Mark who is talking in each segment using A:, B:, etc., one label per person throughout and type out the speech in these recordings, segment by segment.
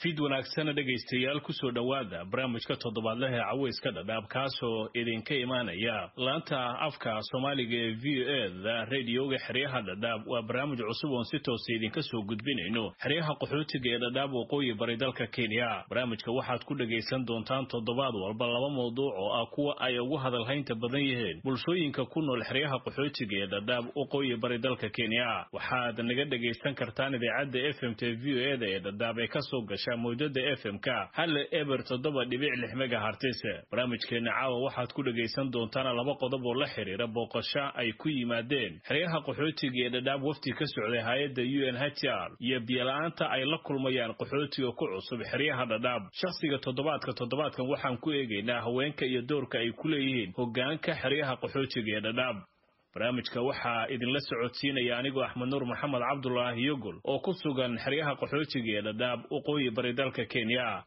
A: fid wanaagsana dhegaystayaal kusoo dhowaada barnaamijka toddobaadlaha ee caweyska dhadhaab kaasoo idinka imaanaya laanta afka soomaaliga ee v o e da radioga xeryaha dhadhaab waa barnaamij cusub oon si toosa idinka soo gudbinayno xeryaha qaxootiga ee dhadhaab waqooyi bari dalka kenya barnaamijka waxaad ku dhagaysan doontaan toddobaad walba laba mawduuc oo ah kuwa ay ugu hadalhaynta badan yihiin bulshooyinka ku nool xeryaha qaxootiga ee dhadhaab waqooyi bari dalka kenya waxaad naga dhagaysan kartaan idaacadda f m t v o e da ee dhadhaab ee kasoo gasha mawjada f m k hal eber toddoba dhibic lix megahartis barnaamijkeena caawa waxaad ku dhagaysan doontaan laba qodob oo la xiriira booqasho ay ku yimaadeen xeryaha qaxootiga ee dhadhaab wafti ka socday hay-adda u n h r iyo biyola-aanta ay la kulmayaan qaxootiga ku cusub xeryaha dhadhaab shakhsiga toddobaadka toddobaadkan waxaan ku eegaynaa haweenka iyo doorka ay ku leeyihiin hogaanka xeryaha qaxootiga ee dhadhaab barnaamijka waxaa idinla socodsiinaya anigoo axmed nuur maxamed cabdulaahi yogol oo ku sugan xeryaha qaxootiga ee dhadhaab waqooyi bari dalka kenya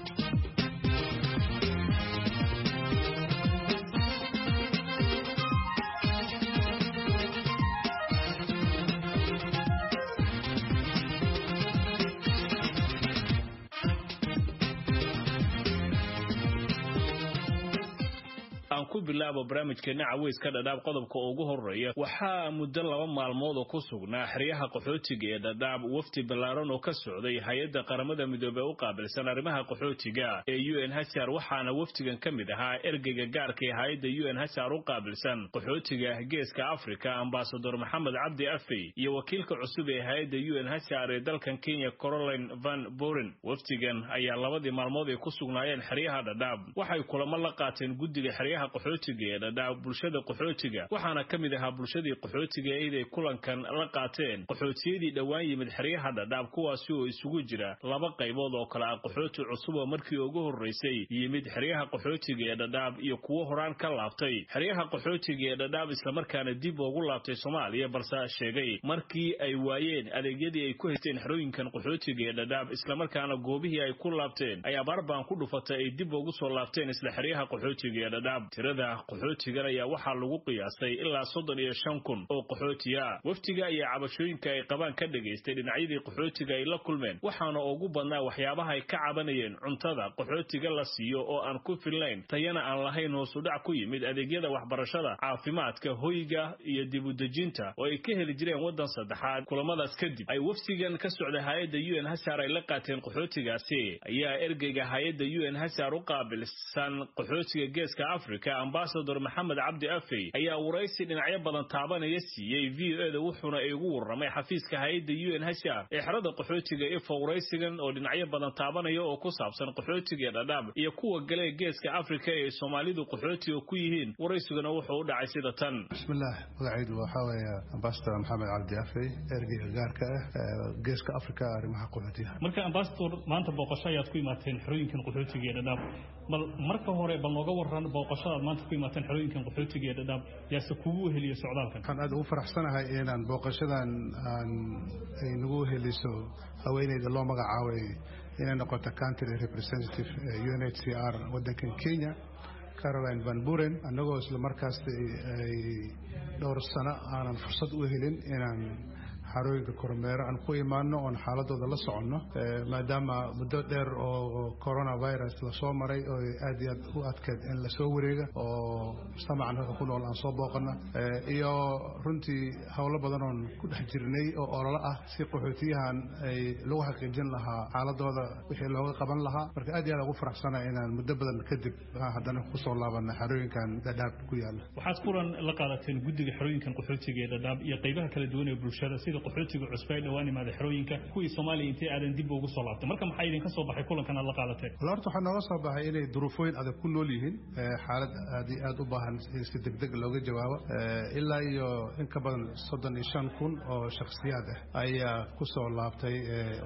A: aan ku bilaabo barnaamijkeena caweyska dhadhaab qodobka ugu horeeya waxaa muddo laba maalmood oo ku sugnaa xeryaha qaxootiga ee dhadhaab wafti ballaaran oo ka socday hay-adda qaramada midoobey u qaabilsan arrimaha qaxootiga ee u n h r waxaana waftigan ka mid ahaa ergeyga gaarka ee hay-adda u n h r u qaabilsan qaxootiga geeska afrika ambasador maxamed cabdi afey iyo wakiilka cusub ee hay-adda u n h r ee dalkan kenya caroline van boren waftigan ayaa labadii maalmood ay ku sugnaayeen xeryaha dhadhaab waxay kulamo la qaateen guddiga xeryaha qaxootiga ee dhadhaab bulshada qaxootiga waxaana ka mid ahaa bulshadii qaxootiga iday kulankan la qaateen qaxootiyadii dhowaan yimid xeryaha dhadhaab kuwaasi oo isugu jira laba qaybood oo kale ah qaxooti cusub oo markii ugu horreysay yimid xeryaha qaxootiga ee dhadhaab iyo kuwo horaan ka laabtay xeryaha qaxootiga ee dhadhaab islamarkaana dib ugu laabtay soomaaliya balse sheegay markii ay waayeen adeegyadii ay ku haysteen xerooyinkan qaxootiga ee dhadhaab islamarkaana goobihii ay ku laabteen ay abaarbaan ku dhufatay ay dib ugu soo laabteen isla xeryaha qaxootiga ee dhadhaab tirada qaxootigan ayaa waxaa lagu qiyaasay ilaa soddon iyo shan kun oo qaxootiya waftiga ayaa cabashooyinka ay qabaan ka dhagaystay dhinacyadii qaxootiga ay la kulmeen waxaana ugu badnaa waxyaabaha ay ka cabanayeen cuntada qaxootiga la siiyo oo aan ku filnayn tayana aan lahayn hoosudhac ku yimid adeegyada waxbarashada caafimaadka hoyga iyo dibudejinta oo ay ka heli jireen waddan saddexaad kulamadaas kadib ay waftigan ka socda hay-adda u n hsr ay la qaateen qaxootigaasi ayaa ergeyga hay-adda u n hsr u qaabilsan qaxootiga geeska africa ambasador maxamed cabdi afey ayaa waraysi dhinacyo badan taabanaya siiyey v o eda wuxuuna igu warramay xafiiska hay-adda u n h r ee xerada qaxootiga ifo waraysigan oo dhinacyo badan taabanaya oo ku saabsan qaxootiga dhadhaab iyo kuwa galee geeska afrika ee soomaalidu qaxootiga ku yihiin waraysiguna wuxuu u dhacay sida tan
B: bismillaah magacaydu waxaa weeye ambasador maxamed cabdi afey ergeyga gaarka ah geeska afrika arrimaha qaxootiga
C: marka ambasador maanta booqasho ayaad ku imaateen xerooyinkan qaxootiga ee dhadhaab bal marka hore bal nooga waran booqashadaad maanta ku imaateen xerooyinkan qaxootiga ee dhadhaab yaase kugu weheliyo socdaalkan
B: waxaan aad ugu faraxsanahay inaan booqashadan aan ay nagu weheliso haweeneyda loo magacaabay inay noqoto country representative u n h c r waddankan kenya caroline van buren annagoo isla markaas ay dhowr sano aanan fursad u helin inaan xarooyinka kormeero aan ku imaano oon xaaladooda la soconno maadaama muddo dheer oo coronavirus lasoo maray oo aad iyo aad u adkeed in lasoo wareega oo mujtamacan halka ku nool aan soo booqana iyo runtii howlo badan oon ku dhex jirnay oo ololo ah si qaxootiyahan ay lagu xaqiijin lahaa xaaladooda wixii looga qaban lahaa marka aad iyo aad ugu faraxsana inaan muddo badan kadib haddana kusoo laabana xarooyinkan dhadhaab ku yaala
C: waxaad kulan la qaadateen guddiga xerooyinkan qaxootiga ee dhadhaab iyo qaybaha kala duwan ee bulshada sida qaxootiga cusba ee dhowaan imaada xerooyinka kuwii soomaaliya intay aadan dib ugu soo laabtay marka maxaa idinka soo baxay kulankan aad la qaadateen
B: wala horta waxaa nooga soo baxay inay duruufooyin adag ku nool yihiin xaalad aad iyo aad u baahan in si degdeg looga jawaabo ilaa iyo in ka badan soddon iyo shan kun oo shakhsiyaad ah ayaa ku soo laabtay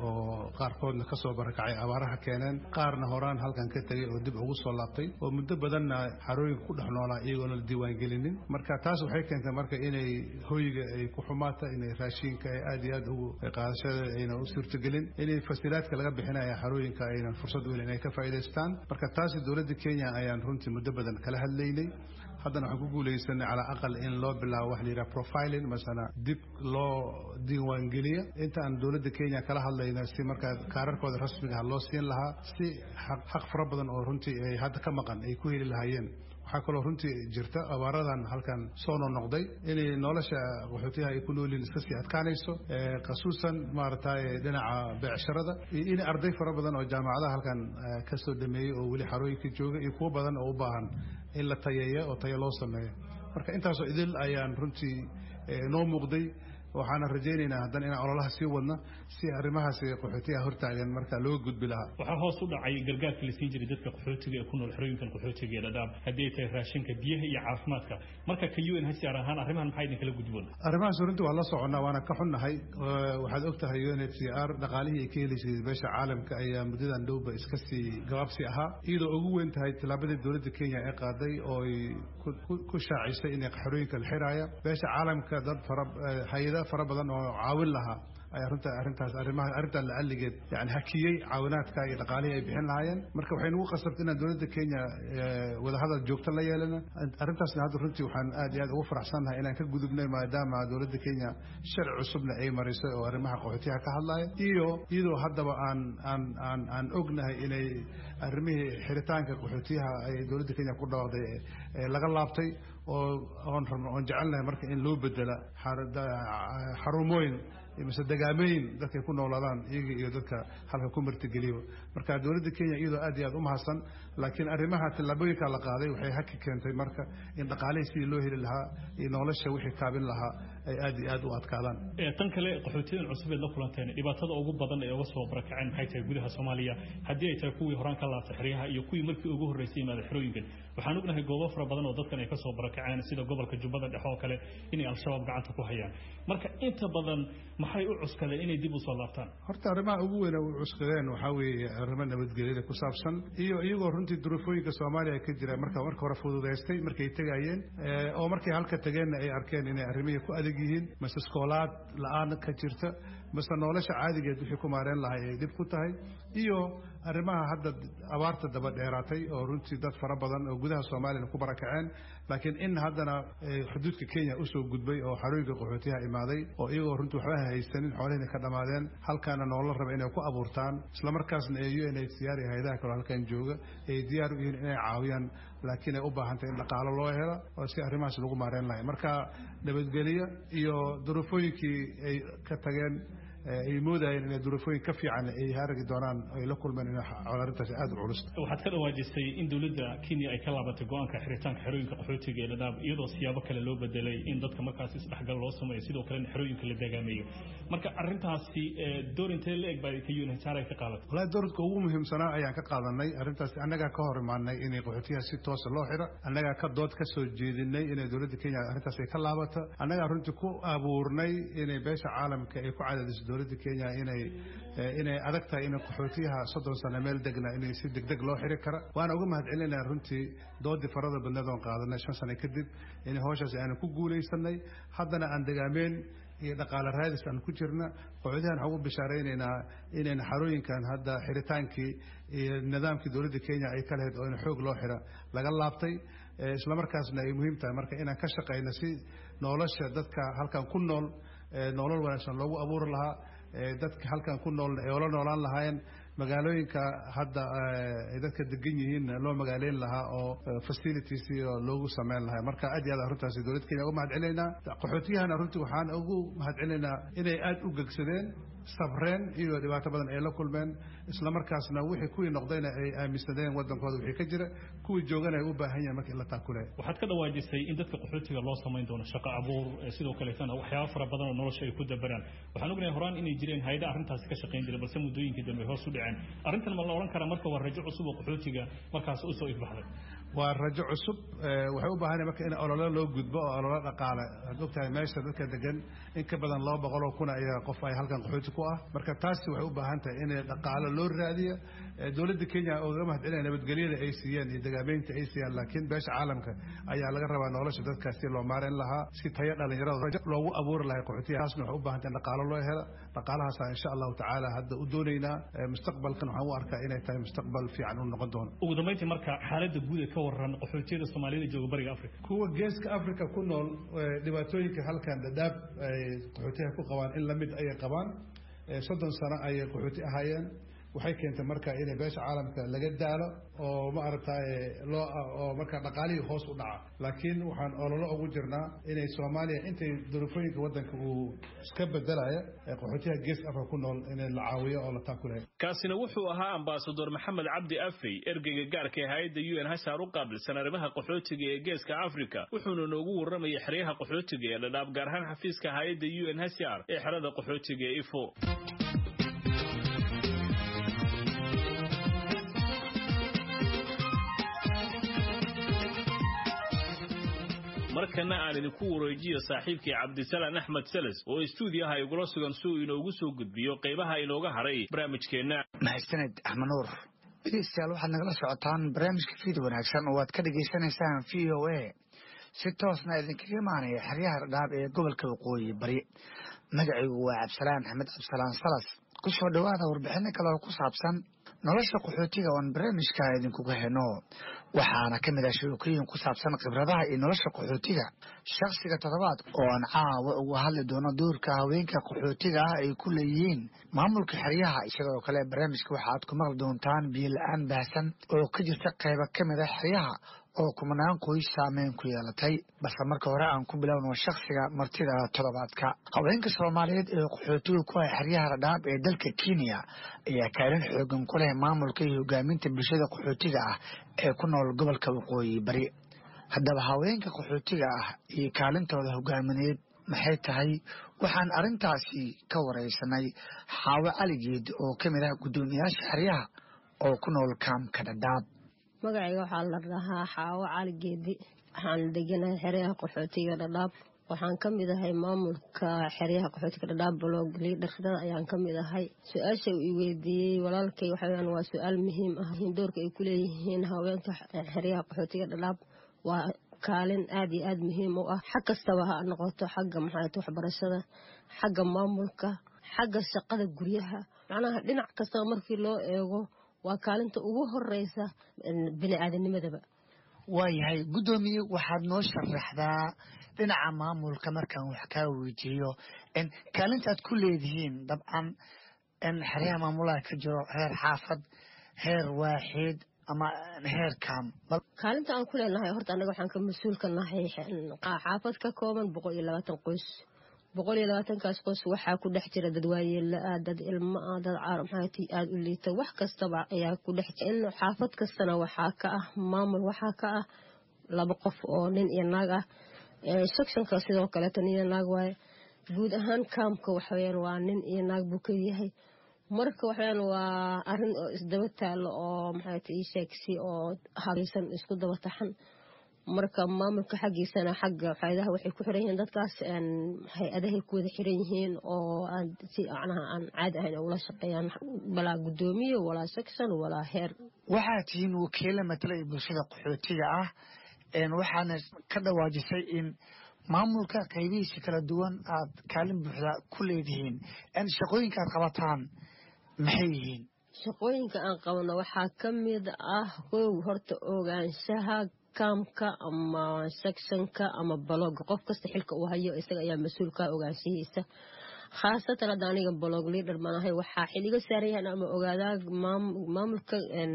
B: oo qaarkoodna ka soo barakacay abaaraha keeneen qaarna horaan halkan ka tegay oo dib ugu soo laabtay oo muddo badanna xarooyinka ku dhex noolaa iyagoona la diiwaangelinin marka taas waxay keentay marka inay hoyga ay ku xumaata inay raashinka ay aad iyo aad ugu qaadashada ayna u suurtagelin inay fasilaadka laga bixinaya xarooyinka aynan fursad u helin inay ka faa'iidaystaan marka taasi dowladda kenya ayaan runtii muddo badan kala hadlaynay haddana waxaan ku guulaysanay calaa aqal in loo bilaabo wax la yidhaha profiling masana dib loo diiwaangeliya inta aan dowladda kenya kala hadlayna si markaa kaararkooda rasmiga ah loo siin lahaa si xaq fara badan oo runtii ay hadda ka maqan ay ku heli lahaayeen waxaa kaloo runtii jirta abaaradan halkan soo nonoqday inay nolosha qaxootiyaha ay ku noolyihin iska sii adkaanayso khasuusan maaragtay dhinaca beecsharada iyo in arday fara badan oo jaamacadaha halkan ka soo dhameeyey oo weli xarooyinka jooga iyo kuwo badan oo u baahan in la tayeeyo oo tayo loo sameeyo marka intaasoo idil ayaan runtii noo muuqday waxaana rajaynaynaa haddana inaan ololaha sii wadno si arrimahaasi qaxootiyaha hortaagan markaa looga gudbi lahaa
C: waxaa hoos u dhacay gargaarka la siin jiray dadka qaxootiga ee ku nool xerooyinkan qaxootiga ee dhadhaab haddii ay tahay raashinka biyaha iyo caafimaadka marka ka un hcr ahaan arrimahan maxaa idinkala gudboon
B: arrimahaas runtii waa la soconnaa waana ka xunnahay waxaad og tahay un h c r dhaqaalihii ay ka helaysay beesha caalamka ayaa muddadan dhowba iska sii gabaabsi ahaa iyadoo ugu weyn tahay tillaabadii dowladda kenya ee qaaday oo ay ku shaacisay inay xerooyinka la xiraaya beesha caalamka dad fara hay-ada fara badan oo caawin lahaa ayaa runta arrintaas arrimaha arrintan lacalligeed yani hakiyey caawinaadka iyo dhaqaalihii ay bixin lahaayeen marka waxay nagu qasabtay inaan dowladda kenya wadahadal joogto la yeelana arrintaasna hadda runtii waxaan aad iyo aad ugu faraxsannahay inaan ka gudubnay maadaama dowladda kenya sharci cusubna ay marisay oo arrimaha qaxootiyaha ka hadlaya iyo iyadoo haddaba aan aan aan aan ognahay inay arrimihii xiritaanka qaxootiyaha ay dowladda kenya ku dhawaaqday laga laabtay oo oon rabno oon jecelnahay marka in loo bedela xarumooyin mise degaamooyin dadkay ku noolaadaan iyaga iyo dadka halka ku martigeliyo marka dowladda kenya iyadoo aad iyo aad u mahadsan laakiin arrimaha tillaabooyinka la qaaday waxay haki keentay marka in dhaqaalihii sidii loo heli lahaa iyo nolosha wixii kaabin lahaa ay aad iyo aad u adkaadaan
C: tan kale qaxootiyadan cusub eed la kulanteen dhibaatada ugu badan ee uga soo barakaceen maxay tahay gudaha soomaaliya haddii ay tahay kuwii horaan ka laabtay xeryaha iyo kuwii markii ugu horreysay yimaada xerooyinkan waxaan ognahay goobo fara badan oo dadkan ay ka soo barakaceen sida gobolka jubbada dhexe oo kale inay al-shabaab gacanta ku hayaan marka inta badan maxay u cuskadeen inay dib u soo laabtaan
B: horta arrimaha ugu weyn u cuskadeen waxaa weeye arrimo nabadgelyada ku saabsan iyo iyagoo runtii duruufooyinka soomaaliya ka jira marka marka hore fududaystay markay tegayeen oo markay halka tageenna ay arkeen inay arrimihii ku adag yihiin mase iskoolaad la-aan ka jirta mase nolosha caadigeed wixii ku maareen lahay ay dhib ku tahay iyo arrimaha hadda abaarta daba dheeraatay oo runtii dad fara badan oo gudaha soomaaliyana ku barakaceen laakiin in haddana xuduudka kenya usoo gudbay oo xarooyinka qaxootiyaha imaaday oo iyagoo runtii waxba haysanin xoolihina ka dhammaadeen halkaana noola raba inay ku abuurtaan islamarkaasna ee u n h c r iyo hay-adaha kaloo halkan jooga ay diyaar u yihiin inay caawiyaan laakiin ay u baahantay in dhaqaalo loo helo oo si arrimahaas lagu maareen lahay marka nabadgelyo iyo duruufooyinkii ay ka tageen ay moodayeen inay duruufooyin ka fiican ay haragi doonaan ay la kulmeen in arrintaasi aada u culus
C: waxaad ka dhawaajisay in dowladda kenya ay ka laabatay go-aanka xiritaanka xerooyinka qaxootiga ee dhadhaab iyadoo siyaabo kale loo bedelay in dadka markaas isdhexgal loo sameeyo sidoo kalena xerooyinka la dagaameeyo marka arrintaasi door intee la eg baa ka unhcr ay ka qaadatay
B: walahi doorka ugu muhiimsanaa ayaan ka qaadanay arrintaasi annagaa ka hor imaanay inay qaxootiyaha si toosa loo xiro annagaa ka dood ka soo jeedinay inay dowladda kenya arrintaas ay ka laabato annagaa runtii ku abuurnay inay beesha caalamka ay ku cadaadiso dowladda kenya inay inay adag tahay in qaxootiyaha soddon sano meel degna inay si degdeg loo xiri kara waana uga mahad celinaya runtii doodii farada badneed oon qaadanay shan sano kadib inay howshaasi aanu ku guulaysanay haddana aan degaameen iyo dhaqaale raadis aan ku jirna qaxootiyahan waxaan ugu bishaaraynaynaa inayna xarooyinkan hadda xiritaankii iyo nidaamkii dowladda kenya ay ka lahayd oo in xoog loo xira laga laabtay islamarkaasna ay muhiim tahay marka inaan ka shaqayno si nolosha dadka halkan ku nool nolol wanaagsan loogu abuuri lahaa dadka halkan ku nool ay ola noolaan lahaayeen magaalooyinka hadda ay dadka degan yihiin loo magaaleyn lahaa oo facilities loogu sameyn lahaa marka aad iyo aad arrintaasi dowladda kenya uga mahad celinaynaa qaxootiyahana runtii waxaan ugu mahad celinaynaa inay aada u gegsadeen sabreen iyo dhibaato badan ay la kulmeen islamarkaasna wixii kuwii noqdayna ay aaminsadeen wadankooda wixii ka jira kuwii joogana ay u baahan yahin marka in la taakule
C: waxaad ka dhawaajisay in dadka qaxootiga loo samayn doono shaqo abuur sidoo kaleetana waxyaaba fara badan oo nolosha ay ku dabaraan waxaan ognahay horaan inay jireen hay-ada arrintaasi ka shaqayn jiray balse muddooyinkii dambe hoos u dhaceen arrintan ma la odhan karaa marka waa rajo cusub oo qaxootiga markaas usoo ifbaxday
B: waa rajo cusub waxay u baahan marka in ololo loo gudbo oo ololo dhaqaale waxaad ogtahay meesha dadka degan in ka badan laba boqol oo kun ayaa qof ay halkan qaxooti ku ah marka taasi waxay u baahan tahay in dhaqaalo loo raadiyo dowladda kenya ooga mahad celinaya nabadgelyada ay siiyeen iyo dagaameynta ay siiyaan laakiin beesha caalamka ayaa laga rabaa nolosha dadkaas si loo maareyn lahaa si tayo dhalinyarada rajo loogu abuuri lahay qaxootiya taasna waxay u baahan tahay in dhaqaalo loo helo dhaqaalahaasa insha allahu tacaala hadda u doonaynaa mustaqbalkan waxaan u arkaa inay tahay mustaqbal fiican u noqon doono
C: ugu dambeyntii marka xaaladda guud ee ka ka waran qaxootiyada soomaaliyada jooga bariga africa
B: kuwa geeska africa ku nool dhibaatooyinka halkan dadaab ay qaxootiyaha ku qabaan in lamid ayay qabaan soddon sano ayay qaxooti ahaayeen waxay keentay marka inay beesha caalamka laga daalo oo ma aragtaye loo oo markaa dhaqaalihii hoos u dhaca laakiin waxaan ololo ugu jirnaa inay soomaaliya intay duruufooyinka waddanka uu iska bedelaya qaxootiyaha gees africa ku nool in la caawiyo oo la taakulayo
A: kaasina wuxuu ahaa ambasador maxamed cabdi afey ergeyga gaarka ee hay-adda u n hsar u qaabilsan arrimaha qaxootiga ee geeska africa wuxuuna noogu warramayay xeryaha qaxootiga ee dhadhaab gaar ahaan xafiiska hay-adda u n hsr ee xerada qaxootiga ee ifo markana aan idinku wareejiyo saaxiibkii cabdisalaan axmed seles oo istuudiyaha igula sugan si uu inoogu soo gudbiyo qaybaha inooga haray barnaamijkeenna
D: mahadsaned axmed nuur dhegeystayaal waxaad nagala socotaan barnaamijka fiid wanaagsan oo aad ka dhagaysanaysaan v o a si toosna idinkaga imaanaya xeryaha dhadhaab ee gobolka waqooyi bari magacaygu waa cabdisalaan axmed cabdisalaan salas ku soo dhowaada warbixino kale oo ku saabsan nolosha qaxootiga oon barnaamijka idinkuga heno waxaana ka mid ah sheekooyin ku saabsan khibradaha iyo nolosha qaxootiga shakhsiga toddobaad oo aan caawa uga hadli doono doorka haweenka qaxootiga ah ay ku leeyihiin maamulka xeryaha sidoo kale barnaamijka waxaad ku maqli doontaan biyo la-aan baahsan oo ka jirta qaybo ka mid ah xeryaha oo kumanaan qoys saameyn ku yeelatay balse marka hore aan ku bilowno shakhsiga martida toddobaadka haweenka soomaaliyeed ee qaxootiga ku ah xeryaha dhadhaab ee dalka kenya ayaa kaalin xoogan ku leh maamulka iyo hogaaminta bulshada qaxootiga ah ee ku nool gobolka waqooyi bari haddaba haweenka qaxootiga ah iyo kaalintooda hogaamineed maxay tahay waxaan arrintaasi ka waraysanay xaawo caligeed oo ka mid ah guddoomiyaasha xeryaha oo ku nool kaamka dhadhaab
E: magacayga waxaa la dhahaa xaawo cali geedi waxaan deganahay xeryaha qaxootiga dhadhaab waxaan ka mid ahay maamulka xeryaha qaxootiga dhadhaab blog liidharada ayaan ka mid ahay su-aasha uu i weydiiyey walaalkay waxaweyaan waa su-aal muhiim ah doorka ay ku leeyihiin haweenka xeryaha qaxootiga dhadhaab waa kaalin aada iyo aada muhiim u ah xag kastaba ha noqoto xagga maxaat waxbarashada xagga maamulka xagga shaqada guryaha macnaha dhinac kastaba markii loo eego waa kaalinta ugu horeysa bini aadamnimadaba
D: waayahay guddoomiye waxaad noo sharaxdaa dhinaca maamulka markaan wax kaa weydiiyo kaalinta aad ku leedihiin dabcan xeryaha maamulaha ka jiro heer xaafad heer waaxid ama heer kaam
E: kaalinta aan ku leenahay horta annaga waxaan ka mas-uulka nahay xaafad ka kooban boqol iyo labaatan qoys boqol iyo labaatankaas qoys waxaa ku dhex jira dad waayeela-ah dad ilmo ah dad maxaati aada u liita wax kastaba ayaa ku dhex jira in xaafad kastana waxaa ka ah maamul waxaa ka ah laba qof oo nin iyo naag ah sectionka sidoo kaleeto nin iyo naag waaye guud ahaan kaamka waxaweyaan waa nin iyo naag buu ka yahay marka waxaweyaan waa arin oo isdaba taalo oo maxaati ii sheegsi oo habaysan isku daba taxan marka maamulka xaggiisana xagga faa'iidaha waxay ku xiran yihiin dadkaas hay-adahay ku wada xiran yihiin oo si macnaha aan caadi ahayn ula shaqeeyaan walaa guddoomiye walaa section walaa heer
D: waxaad tihiin wakiilo matalaya bulshada qaxootiga ah waxaana ka dhawaajisay in maamulka qaybihiisa kala duwan aad kaalin buuxda ku leedihiin shaqooyinka aad qabataan maxay yihiin
E: shaqooyinka aan qabno waxaa ka mid ah kow horta ogaanshaha kaamka ama sectionka ama balooga qof kasta xilka uu hayo isaga ayaa mas-uulka ogaanshihiisa khaasatan hadda aniga balog liader baan ahay waxaa xiliga saaran yahan ama ogaadaa maamulka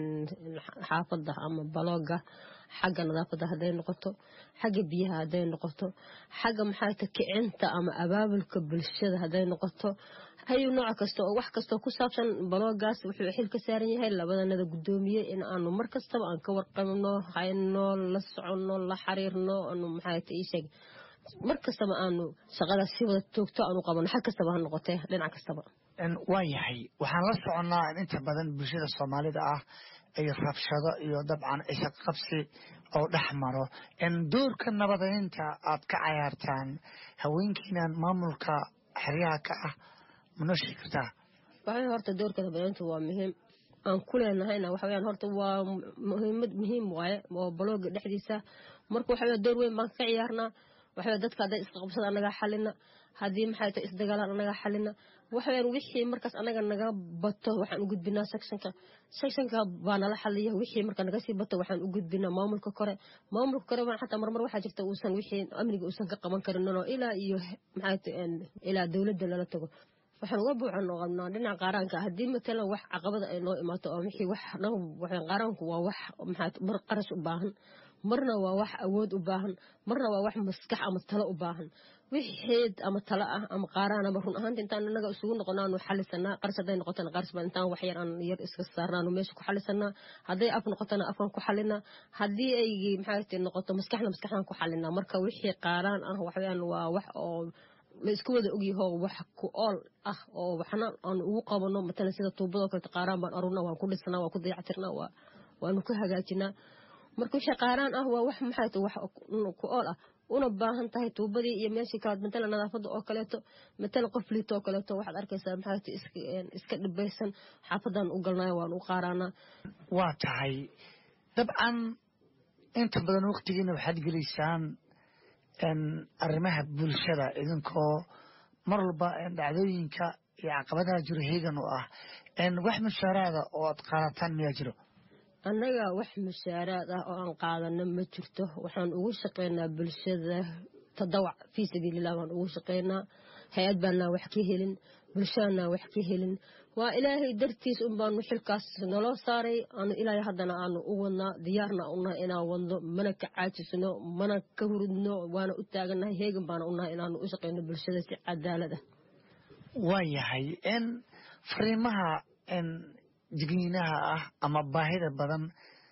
E: xaafadda ama balooga xagga nadaafadda hadday noqoto xagga biyaha hadday noqoto xagga maxaata kicinta ama abaabulka bulshada hadday noqoto hayu nooc kasta oo wax kastoo ku saabsan baloogaas wuxuu xil ka saaran yahay labadanada guddoomiye in aanu mar kastaba aan ka warqabno hayno la soconno la xiriirno aanu maxaata ii sheeg mar kastaba aanu shaqadaas si wada toogto aanu qabano xag kastaba ha noqotee dhinac kastaba
D: waa yahay waxaan la soconnaa in inta badan bulshada soomaalida ah ay rabshado iyo dabcan ishaqabsi oo dhex maro doorka nabadeynta aad ka cayaartaan haweenkiinan maamulka xeryaha ka ah manoo sheegi kartaa
E: waxay horta doorka nabadeynta waa muhiim aan ku leenahayna waxaweyaan horta waa muhiimad muhiim waaye oo balooga dhexdiisa marka waxawey door weyn baan ka ciyaarnaa waxawey dadka hadday isqabsada annagaa xalina haddii maxay tahay isdagaalaan anaga xalina waxaweyaan wixii markaas anaga naga bato waxaan u gudbinaa sectionka sectionka baa nala xaliya wixii marka naga sii bato waxaan u gudbinaa maamulka kore maamulka kore baan xataa marmar waxaa jirta uusan wixii amniga uusan ka qaban karin oo ilaa iyo maxay tahay ilaa dowladda lala tago waxaan uga buuxan oo qabnaa dhinaca qaaraanka haddii matalan wax caqabada ay noo imaato oo wixii wax qaaraanku waa wax maxaa mar qarash u baahan marna waa wax awood u baahan marna waa wax maskax ama talo u baahan wixeed ama talo ah ama qaaraan ama run ahaanta intaan inaga isugu noqonaanu xalisanaa qaras hadday noqotana qaras baan intaan wax yar aan yar iska saarnaanu meesha ku xalisanaa hadday af noqotana afaan ku xalinaa haddii ay maxaa noqoto maskaxna maskaxdaan ku xalinaa marka wixii qaaraan ah waxweyaan waa wax oo la isku wada ogyaho wax ku ool ah oo waxna aan ugu qabano matalan sida tuubadoo kaleta qaaraan baan arurna waan ku dhisnaa waan ku dayactirnaa waanu ku hagaajinaa marka wixii qaaraan ah waa wax maxay tahay wax ku ool ah una baahan tahay tuubadii iyo meeshii kalaad matalan nadaafadda oo kaleeto matalan qof liito oo kaleeto waxaad arkaysaa maxay tahay iska dhibaysan xaafadan u galnayo waan u qaaraanaa
D: waa tahay dabcan inta badan waqtigiina waxaad gelaysaan arrimaha bulshada idinkoo mar walba dhacdooyinka iyo caqabadaha jiro heegan u ah wax mushaaraada oo aad qaadataan miyaa jiro
E: annaga wax mushaaraad ah oo aan qaadano ma jirto waxaan ugu shaqaynaa bulshada tadawac fii sabiililah baan ugu shaqaynaa hay-ad baanaa wax ka helin bulshadanaa wax ka helin waa ilaahay dartiis un baanu xilkaas naloo saaray aanu ilaahay haddana aanu u wadnaa diyaarna unahay inaan wadno mana ka caajisno mana ka hurudno waana u taagannahay heegan baana unahay inaanu u shaqayno bulshada si cadaalad ah
D: waa yahay n fariimaha jigniinaha ah ama baahida badan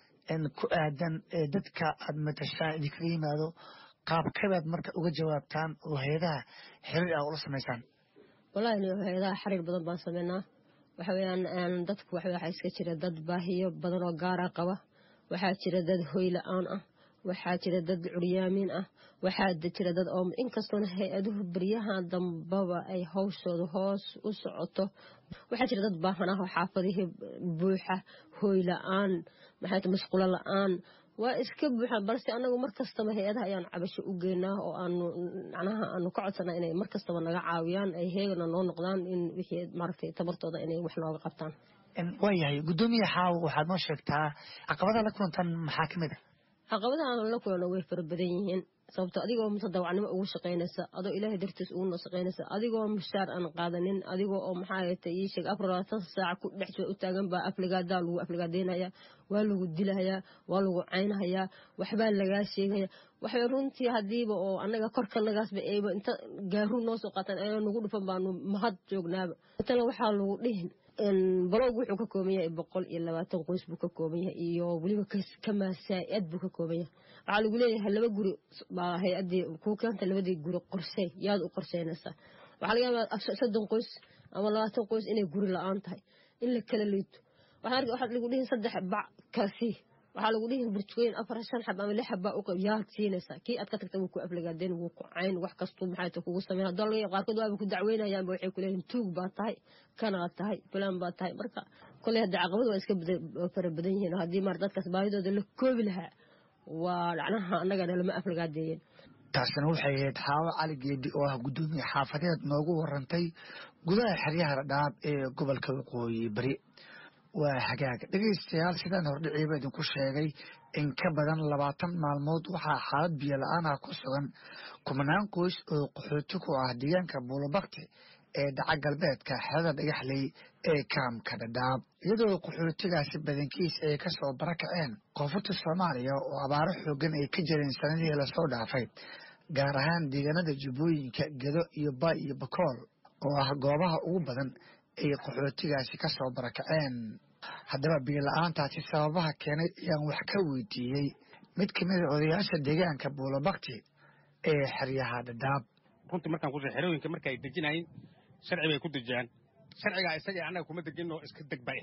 D: ku aadan ee dadka aad matashaan idinkaga yimaado qaabkabaad marka uga jawaabtaan oo hay-adaha xiriir ah ula samaysaan
E: wallaahi hay-adaha xiriir badan baan sameynaa waxa weyaan dadku waxaa iska jira dad baahiyo badan oo gaara qaba waxaa jira dad hoy la-aan ah waxaa jira dad curyaamiin ah waxaa jira dad oo inkastoona hay-aduhu baryaha dambaba ay hawshooda hoos u socoto waxaa jira dad baahan ah oo xaafadihii buuxa hooy la-aan maxay mashqulo la-aan waa iska buuxaan balse anagu mar kastaba hay-adaha ayaan cabasho u geynaa oo aanu macnaha aanu ka codsanaa inay mar kastaba naga caawiyaan ay heegana noo noqdaan in wixii maaragtay tabartooda inay wax nooga qabtaan
D: waa yahay guddoomiye xaawo waxaad noo sheegtaa caqabadaha la kulantaan maxaa ka mid a
E: caqabadaha aan la kulano way fara badan yihiin sababto adigoo mutadawacnimo ugu shaqaynaysa adoo ilaahay dartiis ugu noo shaqaynaysa adigoo mushaar aan qaadanin adigoo oo maxaa ta ii sheeg afar labaatan saac ku dhex jiro u taagan baa afligaadaa lagu afligaadeynaya waa lagu dilahayaa waa lagu caynhayaa waxbaa lagaa sheegaya waxay runtii hadiiba oo anaga korkanagaasba ayba inta gaaru noo soo qaataan ayna nagu dhufan baanu mahad joognaaba matala waxaa lagu dhihin balowg wuxuu ka kooban yahay boqol iyo labaatan qoys buu ka kooban yahay iyo weliba kamaasaa-ad buu ka kooban yahay waxaa lagu leeyahay laba guri baa hay-adii kuu keenta labadii guri qorsey yaad u qorseynaysaa waxaa laga yaabaa soddon qoys ama labaatan qoys inay guri la-aan tahay in la kala liito waxaa lagu dhihin saddex bac kasi waxaa lagu dhihi burjukooyin afar shan xab ama lix xabbaa uqab yaad siinaysaa kii aad ka tagta wuu ku aflagaadeen wuu ku cayn wax kastuu maxay ta kugu sameyn haddoo laga qaarkood waaba ku dacweynayaanba waxay ku leeyihin tuug baa tahay kanaad tahay fulaan baa tahay marka koley hadda caqabadu waa iska fara badan yihiin haddii maar dadkaas baahidooda la koobi lahaa waa dhacnaha annagana lama aflagaadeeyeen
D: taasina waxay ahayd xaawo cali geedi oo ah guddoomiye xaafadeed noogu warantay gudaha xeryaha dhadhaab ee gobolka waqooyi bari waa hagaag dhegaystayaal sidaan hordhiciiba idinku sheegay in ka badan labaatan maalmood waxaa xaalad biyo la-aan ah ku sugan kumanaan qoys oo qaxooti ku ah deegaanka buulobakti ee dhaca galbeedka xerada dhagaxley ee kaamka dhadhaab iyadoo qaxootigaasi badankiis ay ka soo barakaceen koonfurta soomaaliya oo abaaro xoogan ay ka jireen sanadihii lasoo dhaafay gaar ahaan deegaanada jubbooyinka gedo iyo baay iyo bakool oo ah goobaha ugu badan ay qaxootigaasi ka soo barakaceen haddaba biyola-aantaasi sababaha keenay ayaan wax ka weydiiyey mid ka mida odayaasha deegaanka buulobakti ee xeryaha dhadhaab
F: runtii markaan ku xerooyinka marka ay dejinayeen sharci bay ku dejiyaan sharcigaa isaga annaga kuma dejinoo iska deg bay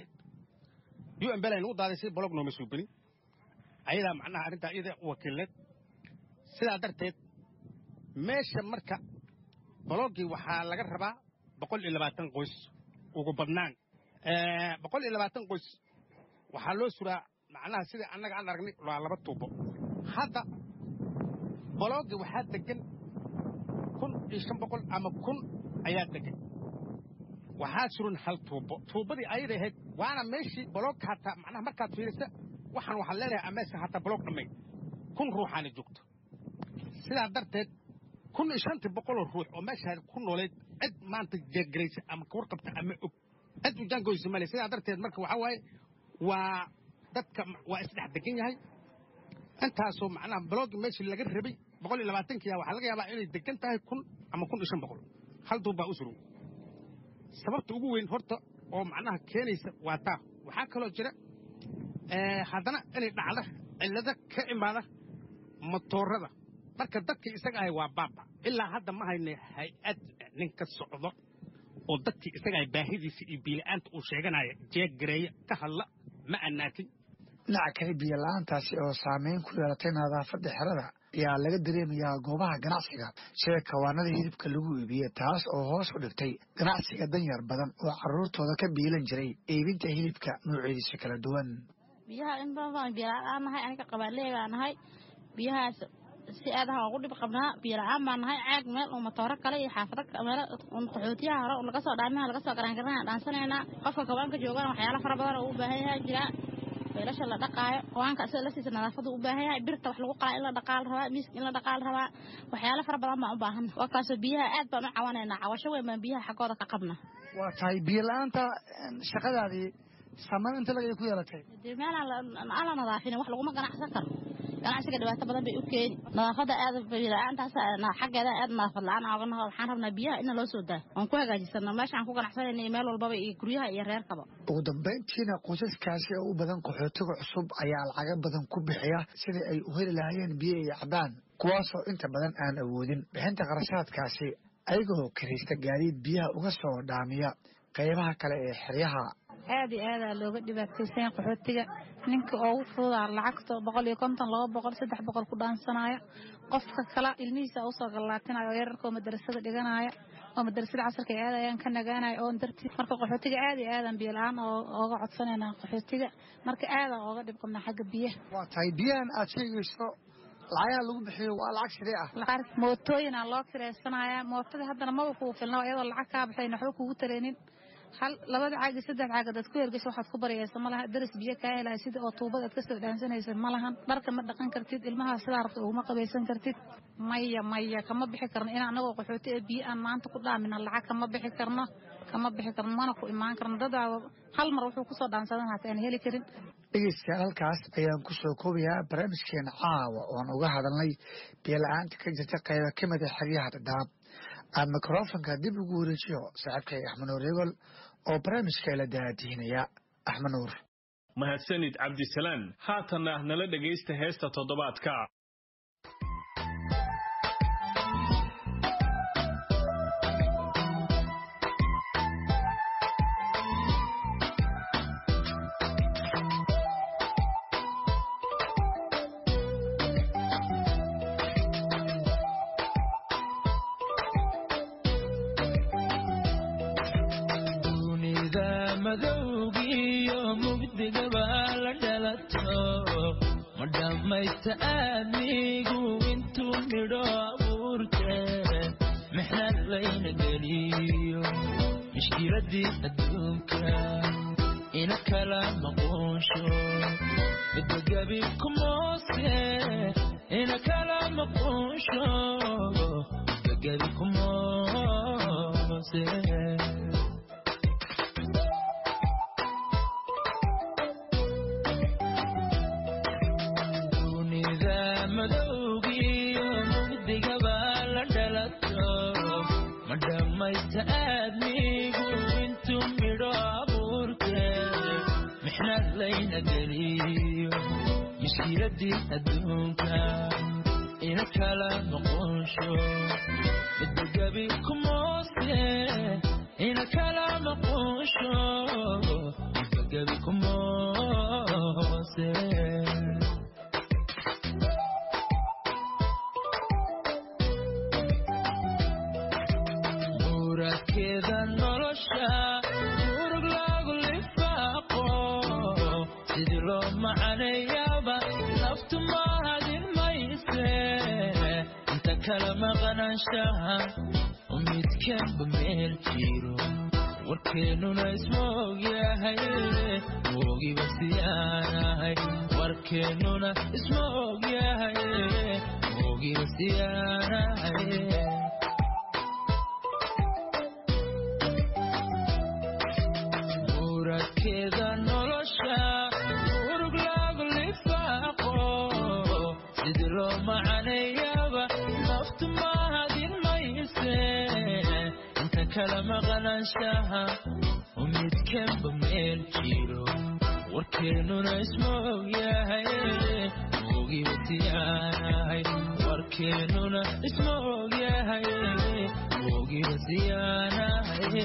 F: ahayd u m bel aynu u daaday si bolog nooma suubinin ayadaa macnaha arrintaa iyada wakiilneed sidaa darteed meesha marka bologii waxaa laga rabaa boqol iyo labaatan qoys ugu badnaan boqol iyo labaatan qoys waxaa loo suraa macnaha sida annaga aan aragnay waa laba tuubo hadda bologii waxaa degan kun iyo shan boqol ama kun ayaa degan waxaa suran hal tuubo tuubadii ayada ahayd waana meeshii boloogka hataa macnaha markaad fiirisa waxaan waxaan leenahay ameeska hataa boloog dhammayn kun ruuxaana joogto sidaa darteed kun iyo shantii boqoloo ruux oo meeshaa ku nooleed cid maanta jeegaraysa ama kawarqabta ama og cid u jaangoysa male sidaa darteed marka waxaa waaye waa dadka waa isdhex degan yahay intaasoo macnaha baloogi meeshii laga rabay boqol iyo labaatankiya waxaa laga yaabaa inay degan tahay kun ama kun iyo shan boqol hal duub baa u surow sababta ugu weyn horta oo macnaha keenaysa waa taa waxaa kaloo jira haddana inay dhacda cillado ka imaada matoorada marka dadkii isaga ahay waa baaba ilaa hadda ma hayna hay-ad nin ka socdo oo dadkii isaga ahay baahidiisa iyo biila'aanta uu sheeganaya jeeggareeya ka hadla ma annaatin
D: dhinaca kale biyo la-aantaasi oo saameyn ku yeelatay nadaafadda xerada ayaa laga dareemayaa goobaha ganacsiga sida kawaanada hilibka lagu iibiye taas oo hoos u dhigtay ganacsiga danyar badan oo carruurtooda ka biilan jiray iibinta hilibka noocyadiisa kala duwan
G: biyaha in badan baan biyo la-aan nahay aniga qabaaleey baa nahay biyahaas si aadaha ugu dhib qabnaa biyo la-aan baa nahay caag meel oo matooro kale iyo xaafado meel qaxootiyaha hore laga soo dhaamiha laga soo garaangarana dhaansanaynaa qofka kawaanka joogana waxyaalo fara badan oo u baahan yahay jiraa weelasha la dhaqaayo kawaanka isaga laftiisa nadaafadu u baahan yahay birta wax lagu qalaa in la dhaqaal rabaa miiska in la dhaqaal rabaa waxyaalo fara badan baan u baahanna waa kaasoo biyaha aad baan u cawanaynaa cawasho weyn baan biyaha xaggooda ka qabna
D: waa tahay biyo la-aanta shaqadaadii saameyn inta lagay ku yeelatay
G: dee meelaan aan la nadaafinin wax laguma ganacsan karo ganacsiga dhibaato badan bay u keeni nadaafadda aad biyo-la-aantaas xaggeeda aad nadaafad la-aan ooga naho waxaan rabnaa biyaha ina loo soo daayo oon ku hagaajisano meeshaan ku ganacsanayna iyo meel walbaba iyo guryaha iyo reerkaba
D: ugu dambayntiina qoysaskaasi oo u badan qaxootiga cusub ayaa lacaga badan ku bixiya sidai ay u heli lahaayeen biyo iyo cabaan kuwaasoo inta badan aan awoodin bixinta qarashaadkaasi ayagoo kiraysta gaadiid biyaha uga soo dhaamiya qaybaha kale ee xeryaha
H: aad iyo aadaa looga dhibaataysanya qaxootiga ninka ugu fududaa lacagta boqol iyo konton laba boqol saddex boqol ku dhaansanaayo qofka kale ilmihiisa usoo gallaatinayo oo yararka oo madarasada dhiganaya oo madarasada casarka ay aadayaan ka nagaanayo oon dartii marka qaxootiga aad iyo aadan biyo la-aan ooga codsanayna qaxootiga marka aadaa ooga dhib qabnaa xagga biyaha
D: waa tahay biyahan aad sheegayso lacagaha lagu bixiyo waa lacag sidee ah
H: mootooyinaa loo kiraysanaya mootada haddana maba kugu filna iyadoo lacag kaa baxayn waxba kugu tareenin hal labada caag iyo saddex caag adaad ku hergesho waxaad ku baryaysa ma laha daris biyo kaa helaya sida oo tuubada aad kasoo dhaansanaysa ma lahan dharka ma dhaqan kartid ilmaha sidaa rabta uguma qabaysan kartid maya maya kama bixi karno in anagoo qaxooti ee biyo aan maanta ku dhaamina lacag kama bixi karno kama bixi karno mana ku imaan karno dadaaba hal mar wuxuu kusoo dhaansadan hata aan heli karin
D: dhegeystayaal halkaas ayaan kusoo koobayaa barnaamijkeena caawa oon uga hadalnay biyo la-aanta ka jirta qayba ka mida xeryaha dhadhaab aan mikrofonka dib ugu wareejiyo saaxiibkay axmed nuur egol oo barnaamijka la daadihinaya axmed nuur
A: mahadsanid cabdisalaan haatanna nala dhegaysta heesta toddobaadka
I: aadmigu intuu midho abuurte mixnad layna geliyo mishkiladii adduunka ina kala maquunsho midogabi kumoose ina kala maquunsho midogabi kumoose madhamaysta aadmigu intuu midho abuurte mixnad layna geliyo mishkiladii adduunka ina kala noqonsho midogabi kumoose ina kala noqonsho midogabi kumoose muradkeeda nolosha murug lagu lifaaqo sidii loo macaneeyaaba naftu mahadin mayse inta kala maqnaanshaha midkanba meel jiro warkeennuna isma ogyahay moogiba siyaanahay warkeennuna isma ogyahay moogiba siyaanahay muradkeeda nolosha urug lagu lifaaqo sidii loo macaneeyaba naftu mahadin mayse inta kala maqnaanshaha midkanba meel jiro warkeennuna isma ogyahay moogiba siyaanahay warkeennuna isma ogyahay moogiba siyaanahay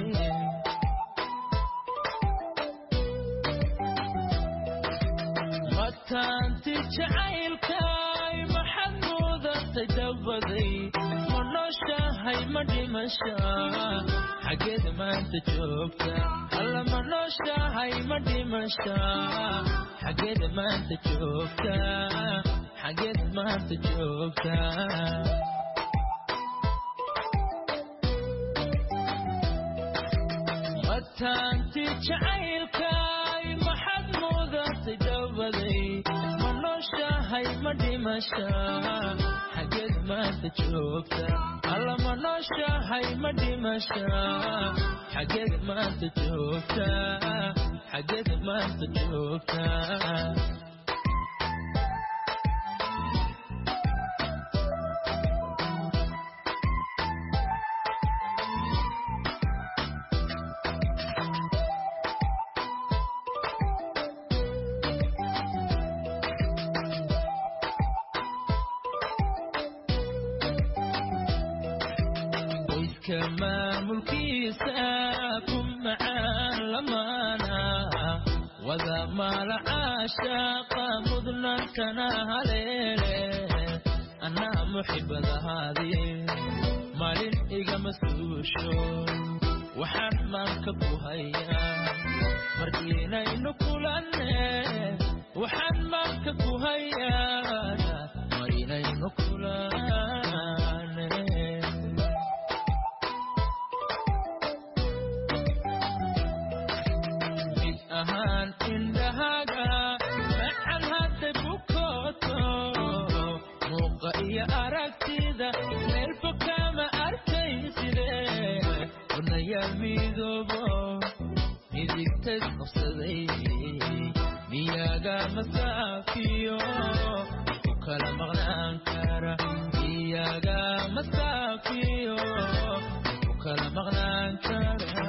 I: mataanti jacaylkaay maxad mudatay dabaday ma nooshahay ma dhimasha xaggeed maanta joogta alla ma nooshahay ma dhimasha xaggeed maanta joogta xaggeed maanta joogta mataanti jacaylkaay maxad mudatay dabaday ma nooshahay ma dhimasha xaggeed maanta joogta alla ma nooshahay ma dhimasha xaggeed maanta joogta xaggeed maanta joogta qoyska maamulkiisa ku macaan lamaana wada maala caashaaqa mudnaantana haleele anaa muxibadahaadii maalin igama suusho waxaan maanka ku hayaa markiinaynu kulanne waxaan maanka ku hayaa marinaynu kulanne mid ahaan indhahaga macan hadda bukooto muuqa iyo aragtida meelba kama arkayside wanayaal midoobo midigtays qabsaday miyaga masaafiyo ku kala maqnaan kara miyaga masaafiyo ku kala maqnaan kara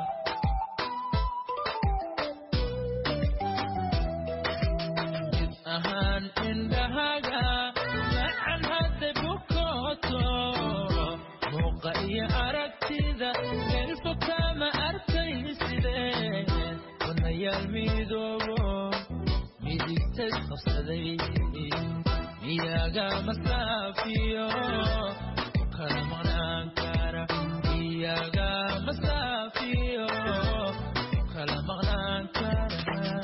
I: mid ahaan indhahaga macan hadda bukooto muuqa iyo aragtida meelba kama arkayside wanayaal midoobo midigtays qabsaday miyaga masaafiyo ku kala maqnaan kara miyaga masaafiyo ku kala maqnaan kara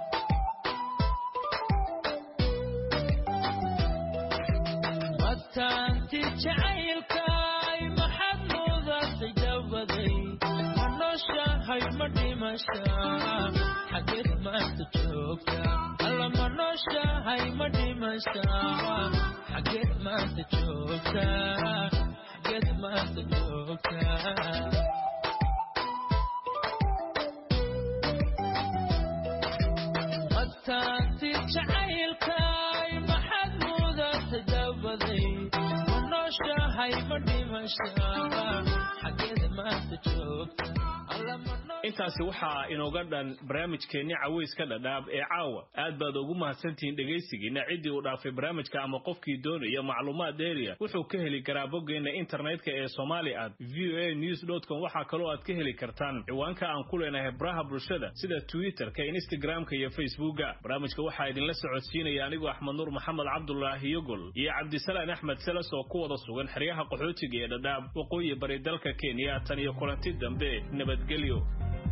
I: mataanti jacaylkaay maxad mudatay dabaday ma nooshahay ma dhimasha xaggeed maanta joogta alla ma nooshahay ma dhimasha xaggeed maanta joogta xaggeed maanta joogta mataanti jacaylkaay maxad mudatay dabaday ma nooshahay ma dhimasha xaggeed maanta joogta alla ma noo-
A: intaasi waxaa inooga dhan barnaamijkeenni caweyska dhadhaab ee caawa aad baad ugu mahadsantihiin dhegaysigiina ciddii uu dhaafay barnaamijka ama qofkii doonaya macluumaad dheeriya wuxuu ka heli karaa boggeenna internetka ee somali at v o a news com waxaa kaloo aad ka heli kartaan ciwaanka aan ku leenahay baraha bulshada sida twitterka instagramka iyo facebooka barnaamijka waxaa idinla socodsiinaya anigoo axmed nuur maxamed cabdulaahi yogol iyo cabdisalaan axmed seles oo ku wada sugan xeryaha qaxootiga ee dhadhaab waqooyi bari dalka kenya tan iyo kulanti dambe nabadgelyo